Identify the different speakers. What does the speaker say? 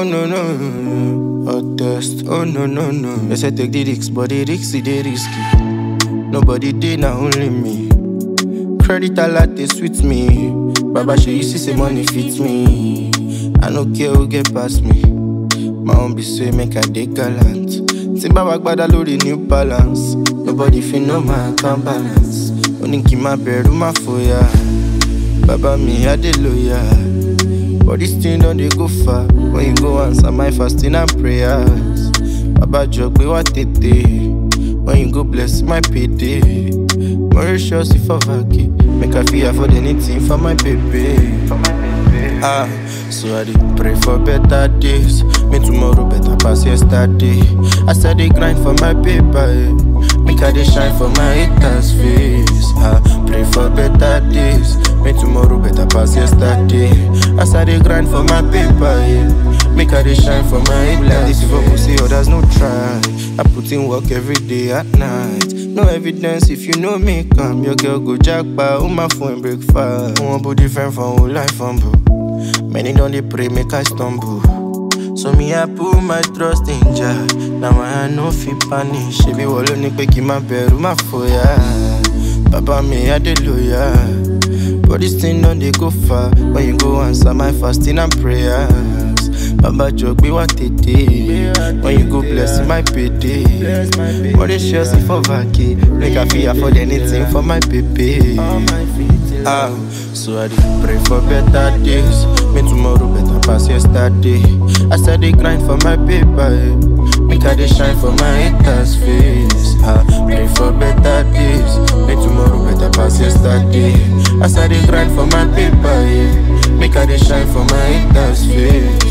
Speaker 1: Oh no no, hot test. Oh no no no. They say take the risk, but the risk is the risky. Nobody did, now only me. Credit a lot, they sweet me. Baba, she you see say money fits me. I no care who get past me. My own be say make I dey gallant. Timba wagbada lórí new balance. Nobody fit know my account balance. Only kí má bẹ̀rù má fòyà. Baba mi hallelujah. But this thing don't dey go far. When you go answer my fasting and prayers. Baba jọ pé wá tètè. When you go bless my payday. Mauritius if I vacate. Make I feel afford anything for my baby. For my baby. Ah, so I dey pray for better days. Me tomorrow better pass yesterday. I said dey grind for my paper. Eh. Make I dey shine for my haters' face. Ah, pray for better days. Me tomorrow better pass yesterday. I said dey grind for my paper. Eh. Make I dey shine for my haters' face. If I see others no try. I put in work every day at night. No evidence if you know me, come. Your girl go jackpot, oh my phone break fast. One body different from whole life humble. Many don't they pray, make I stumble. So me I put my trust in Jah. Now I no fit panic. She be wallow ni pe ki ma beru ma foya. Baba me hallelujah. But this thing don't they go far. When you go answer my fasting and prayers. Baba jọ gbé wá tètè. When you go bless my payday. Mauritius if I vacate. Make I feel afford anything for my baby. Ah, so I dey pray for better days. Me tomorrow better pass yesterday. I said dey grind for my paper. Eh. Make I dey shine for my haters' face. Ah, pray for better days. Me tomorrow better pass yesterday. I said dey grind for my paper. Eh. Make I dey shine for my haters' face.